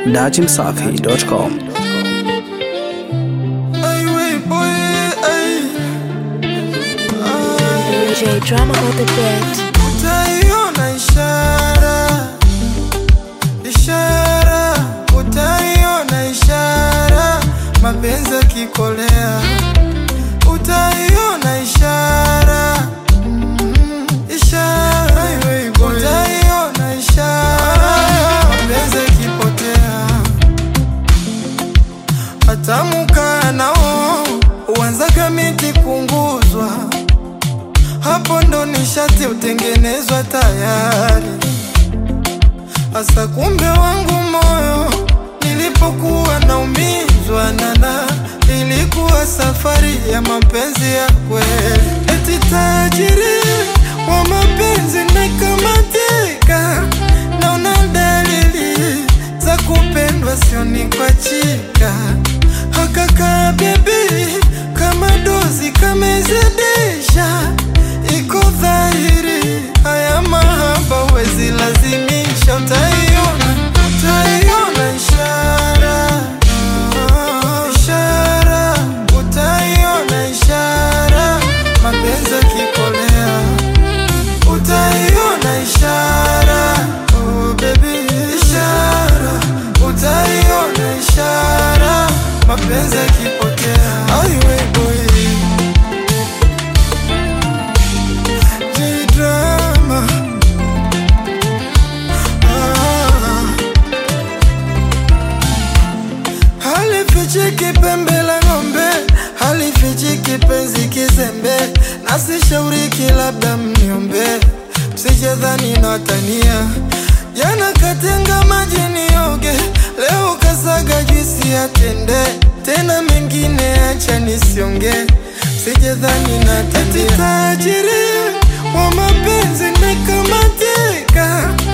datimsafi.com. DJ Drama on the beat. Utaiona ishara, ishara, utaiona ishara, mapenzi yakikolea. Utaiona ishara, mm, ishara, utaiona ishara, mapenzi yakipotea. Hatamukaa nao uanzaga miti kunguzwa hapo ndo nishati utengenezwa tayari. Asa kumbe wangu moyo nilipokuwa naumizwa nana, ilikuwa safari ya mapenzi ya kweli. Eti tajiri wa mapenzi nakamatika, naona dalili za kupendwa, sioni kwa chika hakaka bebi kama dozi kamezidisha, iko dhahiri haya mahaba wezi lazimisha, utaiona utaiona ishara ishara, utaiona ishara, mapenzi yakikolea utaiona ishara oh baby, ishara utaiona ishara, mapenzi yakipotea. Aiwe boy J-drama ah. Halifichiki pembe la ng'ombe, halifichiki penzi kizembe, nasishauriki labda mniombe, msijadhani natania. Jana katenga maji nioge, leo kasaga juisi ya tende, tena mengine acha nisionge, msijadhani natania. Eti tajiri wa mapenzi nikamatika